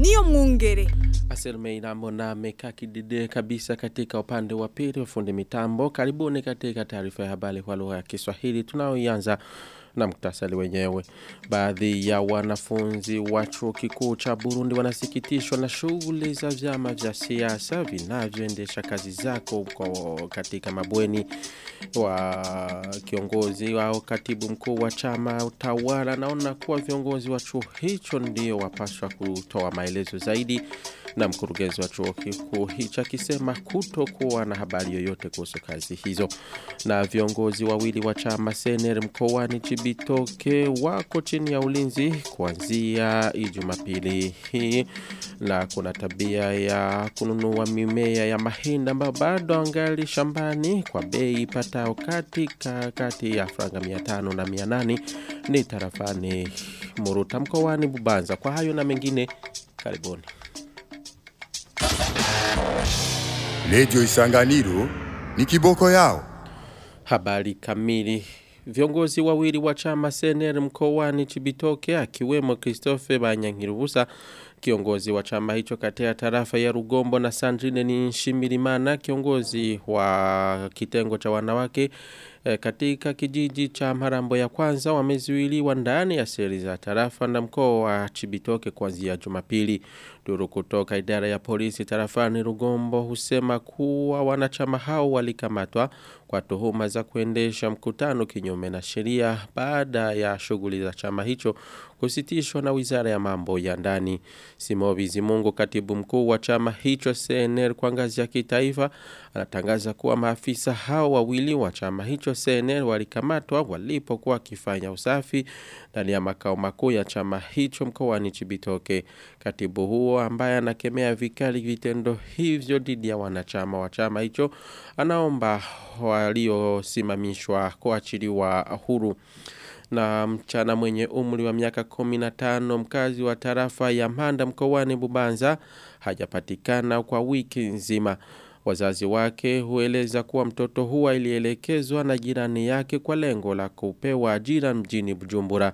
niyo mwungere. Aselmei Nambona amekaa kidide kabisa katika upande wa pili wa fundi mitambo. Karibuni katika taarifa ya habari kwa lugha ya Kiswahili tunaoianza na muktasari wenyewe. Baadhi ya wanafunzi wa chuo kikuu cha Burundi wanasikitishwa na shughuli za vyama vya siasa vinavyoendesha kazi zako kwa katika mabweni wa kiongozi au katibu mkuu wa chama utawala naona kuwa viongozi wa chuo hicho ndio wapaswa kutoa maelezo zaidi na mkurugenzi wa chuo kikuu hicho akisema kutokuwa na habari yoyote kuhusu kazi hizo. Na viongozi wawili wa chama Sener mkoani Chibitoke wako chini ya ulinzi kuanzia Jumapili hii, na kuna tabia ya kununua mimea ya mahindi ambayo bado angali shambani kwa bei ipatao katika kati ya franga 500 na 800 ni tarafani Muruta mkoani Bubanza. Kwa hayo na mengine, karibuni. Redio Isanganiro ni kiboko yao. Habari kamili. Viongozi wawili wa chama CNL mkoani Chibitoke akiwemo Christophe Banyankirubusa kiongozi wa chama hicho katika tarafa ya Rugombo na Sandrine ni Shimirimana kiongozi wa kitengo cha wanawake e, katika kijiji cha Marambo ya kwanza wamezuiliwa ndani ya seli za tarafa na mkoa wa Chibitoke kuanzia Jumapili. Duru kutoka idara ya polisi tarafani Rugombo husema kuwa wanachama hao walikamatwa kwa tuhuma za kuendesha mkutano kinyume na sheria baada ya shughuli za chama hicho kusitishwa na Wizara ya Mambo ya Ndani. Simobi Zimungu katibu mkuu wa chama hicho CNL kwa ngazi ya kitaifa anatangaza kuwa maafisa hao wawili wa chama hicho CNL walikamatwa walipokuwa wakifanya usafi ndani ya makao makuu ya chama hicho mkoani Chibitoke. Katibu huo ambaye anakemea vikali vitendo hivyo dhidi ya wanachama wa chama hicho anaomba waliosimamishwa kuachiliwa huru na mchana mwenye umri wa miaka 15 mkazi wa tarafa ya Manda mkoani Bubanza hajapatikana kwa wiki nzima. Wazazi wake hueleza kuwa mtoto huwa ilielekezwa na jirani yake kwa lengo la kupewa ajira mjini Bujumbura.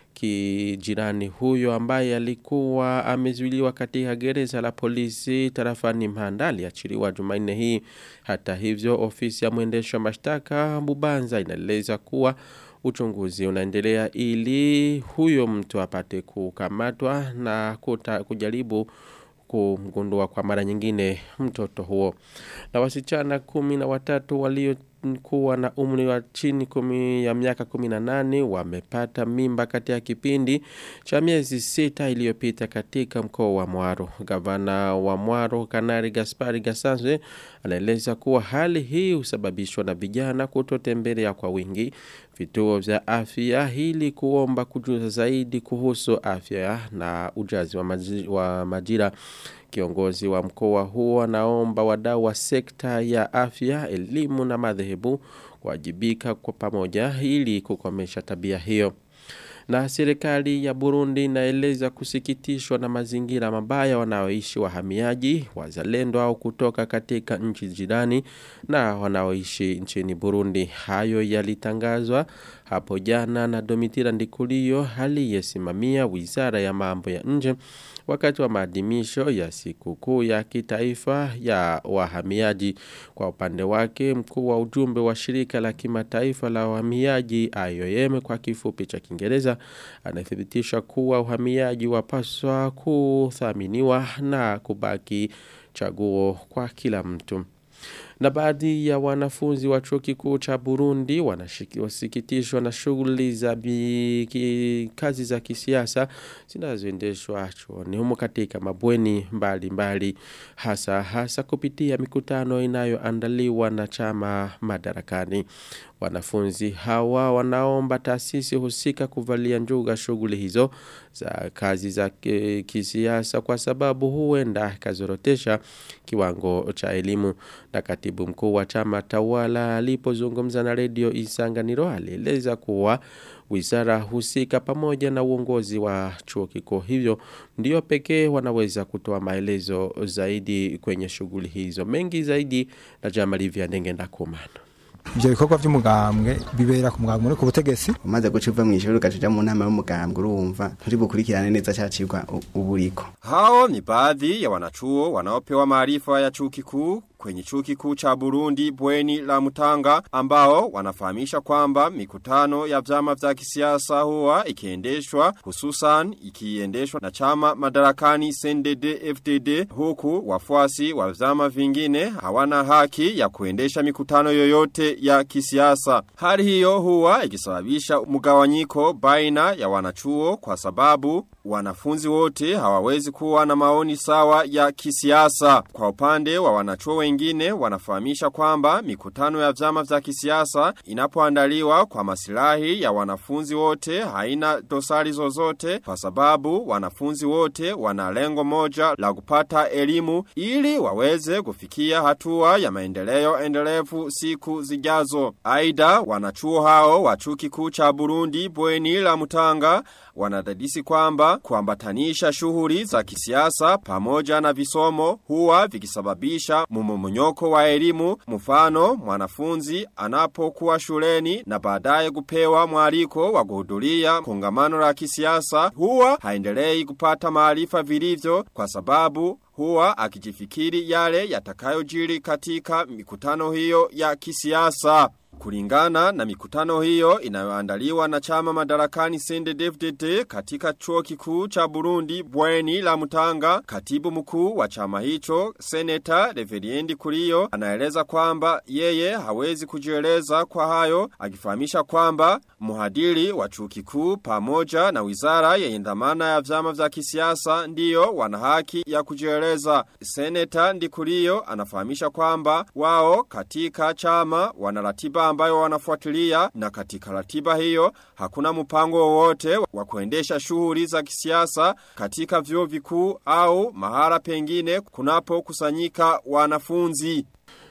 Kijirani huyo ambaye alikuwa amezuiliwa katika gereza la polisi tarafani Mhanda aliachiliwa Jumanne hii. Hata hivyo ofisi ya mwendesha mashtaka Bubanza inaeleza kuwa uchunguzi unaendelea ili huyo mtu apate kukamatwa na kuta, kujaribu kumgundua kwa mara nyingine mtoto huo. Na wasichana kumi na watatu walio kuwa na umri wa chini kumi ya miaka kumi na nane wamepata mimba katika kipindi cha miezi sita iliyopita katika mkoa wa Mwaro. Gavana wa Mwaro Kanari Gaspari Gasanzwe anaeleza kuwa hali hii husababishwa na vijana kutotembelea kwa wingi vituo vya afya ili kuomba kujuza zaidi kuhusu afya na ujazi wa, maji, wa majira. Kiongozi wa mkoa huo anaomba wadau wa sekta ya afya, elimu na madhehebu kuwajibika kwa pamoja ili kukomesha tabia hiyo. Na serikali ya Burundi inaeleza kusikitishwa na mazingira mabaya wanaoishi wahamiaji, wazalendo au kutoka katika nchi jirani na wanaoishi nchini Burundi. Hayo yalitangazwa hapo jana na Domitira Ndikuliyo aliyesimamia Wizara ya Mambo ya Nje wakati wa maadhimisho ya sikukuu ya kitaifa ya wahamiaji. Kwa upande wake, mkuu wa ujumbe wa shirika la kimataifa la wahamiaji IOM kwa kifupi cha Kiingereza anathibitisha kuwa uhamiaji wapaswa kuthaminiwa na kubaki chaguo kwa kila mtu na baadhi ya wanafunzi wa chuo kikuu cha Burundi wanasikitishwa na shughuli za ki, kazi za kisiasa zinazoendeshwa chuoni humo katika mabweni mbalimbali mbali, hasa hasa kupitia mikutano inayoandaliwa na chama madarakani. Wanafunzi hawa wanaomba taasisi husika kuvalia njuga shughuli hizo za kazi za kisiasa kwa sababu huenda kazorotesha kiwango cha elimu na katibu mkuu wa chama tawala alipozungumza na redio Isanganiro alieleza kuwa wizara husika pamoja na uongozi wa chuo kikuu hivyo ndio pekee wanaweza kutoa maelezo zaidi kwenye shughuli hizo mengi zaidi na Jamali Ndenge Ndakumana ivyo bikorwa vy'umugambwe bibera ku mugambwe uri ku butegetsi umaze guca uva mw'ishuri ugaca mu nama y'umugambwe urumva nturi bukurikirane neza cacirwa uburiko Hao ni baadhi ya wanachuo wanaopewa maarifa ya chuo kikuu kwenye chuo kikuu cha Burundi bweni la Mutanga ambao wanafahamisha kwamba mikutano ya vyama vya kisiasa huwa ikiendeshwa hususan ikiendeshwa na chama madarakani CNDD FDD huku wafuasi wa vyama vingine hawana haki ya kuendesha mikutano yoyote ya kisiasa. Hali hiyo huwa ikisababisha mgawanyiko baina ya wanachuo kwa sababu wanafunzi wote hawawezi kuwa na maoni sawa ya kisiasa. Kwa upande wa wanachuo wengine wanafahamisha kwamba mikutano ya vyama vya kisiasa inapoandaliwa kwa masilahi ya wanafunzi wote haina dosari zozote kwa sababu wanafunzi wote wana lengo moja la kupata elimu ili waweze kufikia hatua ya maendeleo endelevu siku zijazo. Aida wanachuo hao wa chuo kikuu cha Burundi bweni la Mutanga wanadadisi kwamba kuambatanisha shughuli za kisiasa pamoja na visomo huwa vikisababisha mumomonyoko wa elimu mfano mwanafunzi anapokuwa shuleni na baadaye kupewa mwaliko wa kuhudhuria kongamano la kisiasa huwa haendelei kupata maarifa vilivyo kwa sababu huwa akijifikiri yale yatakayojiri katika mikutano hiyo ya kisiasa. Kulingana na mikutano hiyo inayoandaliwa na chama madarakani CNDD-FDD katika chuo kikuu cha Burundi bweni la Mutanga, katibu mkuu wa chama hicho Seneta Reveriendi Kurio anaeleza kwamba yeye hawezi kujieleza kwa hayo, akifahamisha kwamba muhadiri wa chuo kikuu pamoja na wizara yenye dhamana ya vyama vya kisiasa ndiyo wana haki ya kujieleza. Seneta Ndikurio anafahamisha kwamba wao katika chama wana ratiba ambayo wanafuatilia na katika ratiba hiyo hakuna mpango wowote wa kuendesha shughuli za kisiasa katika vyuo vikuu au mahala pengine kunapo kusanyika wanafunzi.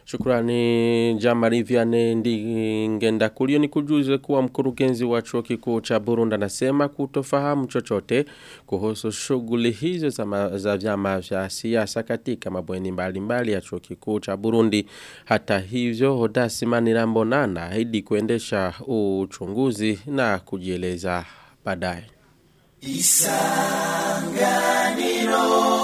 Shukrani Jamari Vianney Ndingenda kulio ni kujuze kuwa mkurugenzi wa chuo kikuu cha Burundi anasema kutofahamu chochote kuhusu shughuli hizo za, ma, za vyama vya siasa katika mabweni mbalimbali ya chuo kikuu cha Burundi. Hata hivyo Hodasi Manirambona anaahidi kuendesha uchunguzi na kujieleza baadaye. Isanganiro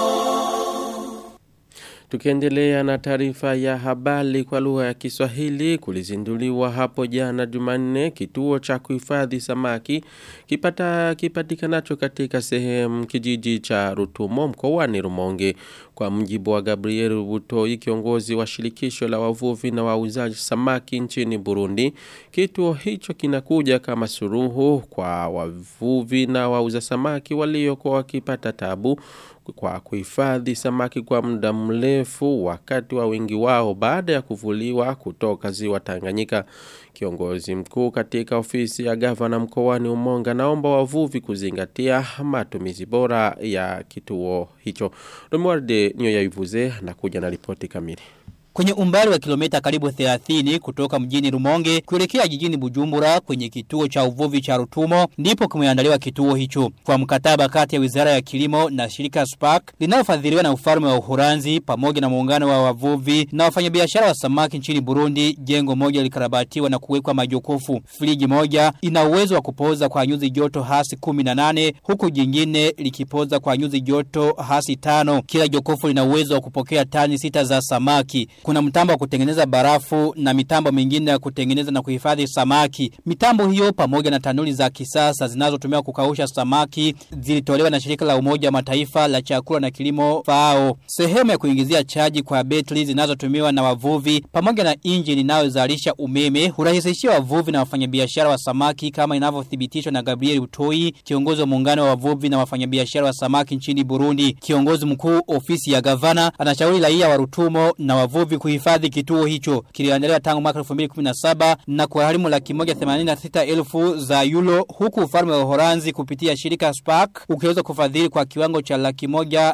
Tukiendelea na taarifa ya habari kwa lugha ya Kiswahili kulizinduliwa hapo jana Jumanne kituo cha kuhifadhi samaki kipata kipatikanacho katika sehemu kijiji cha Rutumo mkoani Rumonge kwa mjibu wa Gabriel Butoi kiongozi wa shirikisho la wavuvi na wauzaji samaki nchini Burundi kituo hicho kinakuja kama suruhu kwa wavuvi na wauza samaki waliokuwa wakipata tabu kwa kuhifadhi samaki kwa muda mrefu wakati wa wingi wao baada ya kuvuliwa kutoka ziwa Tanganyika. Kiongozi mkuu katika ofisi ya gavana mkoani Umonga naomba wavuvi kuzingatia matumizi bora ya kituo hicho. Romualde niyo yaivuze na kuja na ripoti kamili. Kwenye umbali wa kilomita karibu 30 kutoka mjini Rumonge kuelekea jijini Bujumbura kwenye kituo cha uvuvi cha Rutumo ndipo kumeandaliwa kituo hicho kwa mkataba kati ya Wizara ya Kilimo na shirika Spark linalofadhiliwa na ufalme wa Uholanzi pamoja na muungano wa wavuvi na wafanyabiashara wa samaki nchini Burundi. Jengo moja likarabatiwa na kuwekwa majokofu. Friji moja ina uwezo wa kupoza kwa nyuzi joto hasi 18 huku jingine likipoza kwa nyuzi joto hasi 5. Kila jokofu lina uwezo wa kupokea tani sita za samaki. Kuna mtambo wa kutengeneza barafu na mitambo mingine ya kutengeneza na kuhifadhi samaki. Mitambo hiyo pamoja na tanuli za kisasa zinazotumiwa kukausha samaki zilitolewa na shirika la umoja wa mataifa la chakula na kilimo FAO. Sehemu ya kuingizia chaji kwa betri zinazotumiwa na wavuvi pamoja na injini inayozalisha umeme hurahisishia wavuvi na wafanyabiashara wa samaki kama inavyothibitishwa na Gabriel Utoi, kiongozi wa muungano wa wavuvi na wafanyabiashara wa samaki nchini Burundi. Kiongozi mkuu ofisi ya gavana anashauri raia wa Rutumo na wavuvi kuhifadhi kituo hicho. Kiliandaliwa tangu mwaka 2017 na kugharimu laki moja 86 elfu za euro huku ufalme wa Uholanzi kupitia shirika Spark ukiweza kufadhili kwa kiwango cha laki moja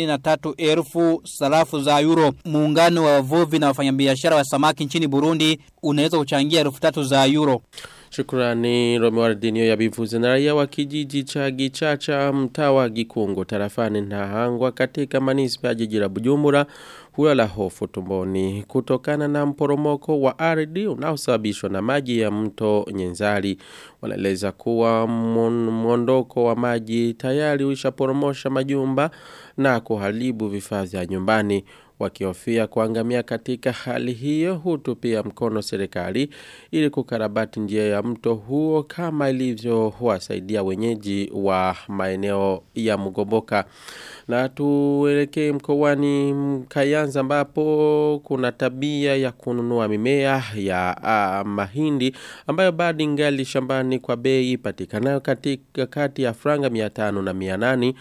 83 elfu sarafu za euro. Muungano wa wavuvi na wafanyabiashara wa samaki nchini Burundi unaweza kuchangia elfu tatu za euro. Shukrani Romewardinio ya bivuze na raia wa kijiji cha Gichacha mtaa wa Gikungu tarafani Nahangwa katika manispa ya jiji la Bujumbura hulala hofu tumboni kutokana na mporomoko wa ardhi unaosababishwa na maji ya mto Nyenzali. Wanaeleza kuwa mwondoko wa maji tayari ulishaporomosha majumba na kuharibu vifaa vya nyumbani wakihofia kuangamia katika hali hiyo hutupia mkono serikali ili kukarabati njia ya mto huo kama ilivyowasaidia wenyeji wa maeneo ya Mugomboka na tuelekee mkoani Kayanza ambapo kuna tabia ya kununua mimea ya uh, mahindi ambayo bado ingali shambani kwa bei patikanayo katika kati ya franga 500 na 800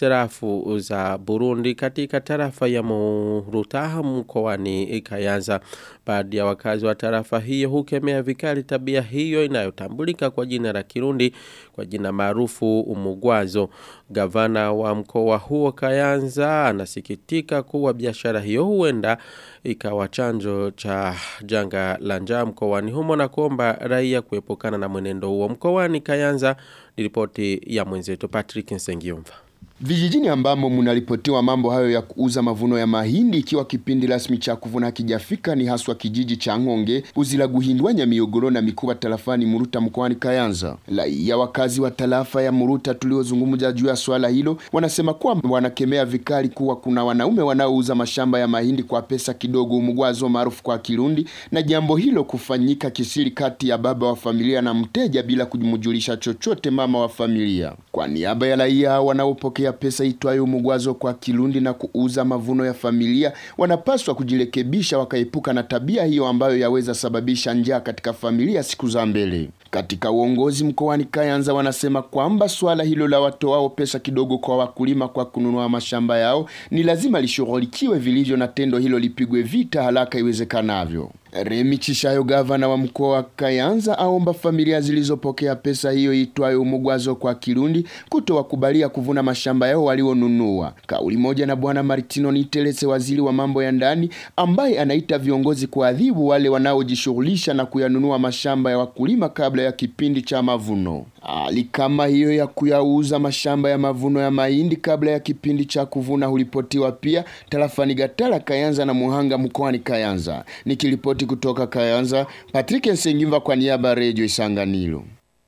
serafu za Burundi katika tarafa ya Murutaha mkoani Kayanza baadhi ya wakazi wa tarafa hiyo hukemea vikali tabia hiyo inayotambulika kwa jina la Kirundi kwa jina maarufu umugwazo gavana wa mkoa huo Kayanza anasikitika kuwa biashara hiyo huenda ikawa chanjo cha janga la njaa mkoani humo na kuomba raia kuepukana na mwenendo huo mkoani Kayanza ni ripoti ya mwenzetu Patrick Nsengiumva Vijijini ambamo mnaripotiwa mambo hayo ya kuuza mavuno ya mahindi ikiwa kipindi rasmi cha kuvuna hakijafika ni haswa kijiji cha Ngonge, Uzila Guhindwanya Miogoro na Mikuba tarafani Muruta mkoani Kayanza. Raia wakazi wa tarafa ya Muruta tuliozungumza juu ya swala hilo wanasema kwamba wanakemea vikali kuwa kuna wanaume wanaouza mashamba ya mahindi kwa pesa kidogo, umugwazo maarufu kwa Kirundi, na jambo hilo kufanyika kisiri kati ya baba wa familia na mteja bila kumjulisha chochote mama wa familia. Kwa niaba ya raia wanaopokea kupokea pesa itwayo mugwazo kwa Kirundi na kuuza mavuno ya familia wanapaswa kujirekebisha wakaepuka na tabia hiyo ambayo yaweza sababisha njaa katika familia siku za mbele. Katika uongozi mkoani Kayanza wanasema kwamba swala hilo la watoao pesa kidogo kwa wakulima kwa kununua mashamba yao ni lazima lishughulikiwe vilivyo na tendo hilo lipigwe vita haraka iwezekanavyo. Remi Chishayo gavana wa mkoa wa Kayanza aomba familia zilizopokea pesa hiyo itwayo umugwazo kwa Kirundi kutowakubalia kuvuna mashamba yao walionunua. Kauli moja na bwana Martino Nitelese waziri wa mambo ya ndani ambaye anaita viongozi kuadhibu wale wanaojishughulisha na kuyanunua mashamba ya wakulima kabla ya kipindi cha mavuno. Hali kama hiyo ya kuyauza mashamba ya mavuno ya mahindi kabla ya kipindi cha kuvuna hulipotiwa pia tarafani Gatara, Kayanza na Muhanga mkoani Kayanza. Nikiripoti kutoka Kayanza, Patrick Nsengimva kwa niaba ya Radio Isanganiro.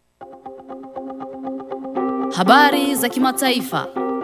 Habari za kimataifa.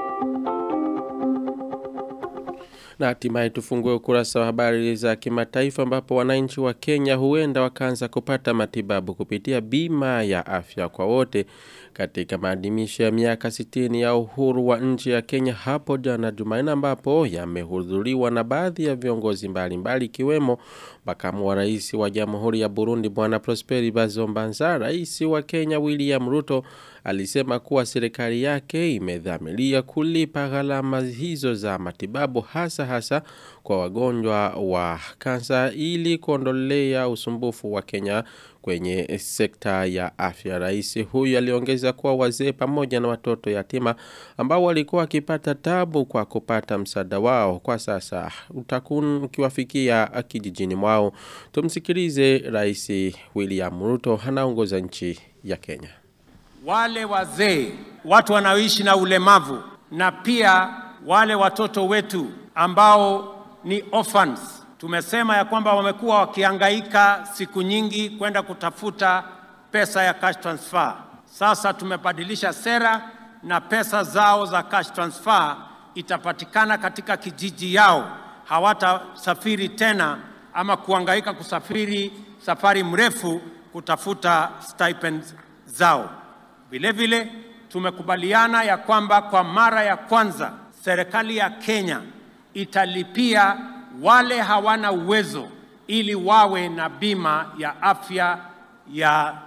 Na hatimaye tufungue ukurasa wa habari za kimataifa ambapo wananchi wa Kenya huenda wakaanza kupata matibabu kupitia bima ya afya kwa wote katika maadhimisho ya miaka 60 ya uhuru wa nchi ya Kenya hapo jana Jumanne ambapo yamehudhuriwa na baadhi ya viongozi mbalimbali ikiwemo makamu wa rais wa Jamhuri ya Burundi Bwana Prosperi Bazombanza, rais wa Kenya William Ruto alisema kuwa serikali yake imedhamiria kulipa gharama hizo za matibabu hasa hasa kwa wagonjwa wa kansa ili kuondolea usumbufu wa Kenya kwenye sekta ya afya. Rais huyu aliongeza kuwa wazee pamoja na watoto yatima ambao walikuwa wakipata tabu kwa kupata msaada wao kwa sasa utakun ukiwafikia kijijini mwao. Tumsikilize Rais William Ruto anaongoza nchi ya Kenya. Wale wazee, watu wanaoishi na ulemavu na pia wale watoto wetu ambao ni orphans tumesema ya kwamba wamekuwa wakihangaika siku nyingi kwenda kutafuta pesa ya cash transfer. Sasa tumebadilisha sera na pesa zao za cash transfer itapatikana katika kijiji yao, hawatasafiri tena ama kuhangaika kusafiri safari mrefu kutafuta stipends zao. Vile vile tumekubaliana ya kwamba kwa mara ya kwanza serikali ya Kenya italipia wale hawana uwezo ili wawe na bima ya afya ya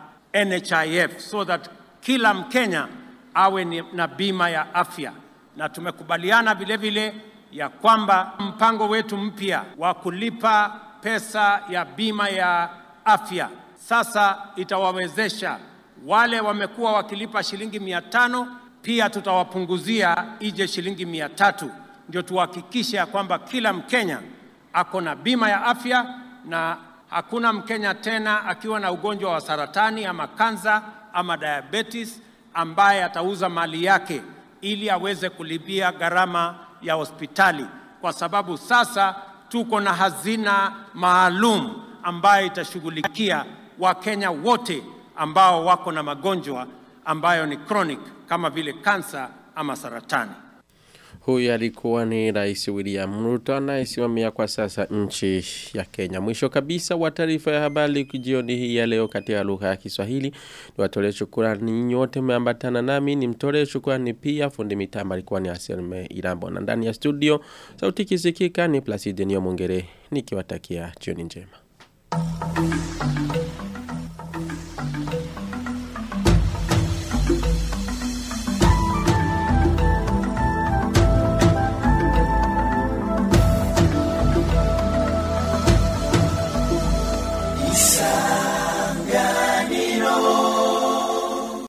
NHIF so that kila Mkenya awe ni- na bima ya afya, na tumekubaliana vile vile ya kwamba mpango wetu mpya wa kulipa pesa ya bima ya afya sasa itawawezesha wale wamekuwa wakilipa shilingi mia tano pia tutawapunguzia ije shilingi mia tatu ndio tuhakikishe ya kwamba kila Mkenya ako na bima ya afya na hakuna Mkenya tena akiwa na ugonjwa wa saratani ama kansa ama diabetes ambaye atauza mali yake ili aweze kulipia gharama ya hospitali, kwa sababu sasa tuko na hazina maalum ambayo itashughulikia Wakenya wote ambao wako na magonjwa ambayo ni chronic kama vile kansa ama saratani. Huyu alikuwa ni Rais William Ruto anayesimamia kwa sasa nchi ya Kenya. Mwisho kabisa wa taarifa ya habari jioni hii ya leo katika lugha ya Kiswahili. Niwatolee shukrani nyote mmeambatana nami, nimtolee shukrani pia fundi mitambo alikuwa ni Aselme Irambo na ndani ya studio sauti kisikika ni Placide Niyomuongere nikiwatakia jioni njema. Isa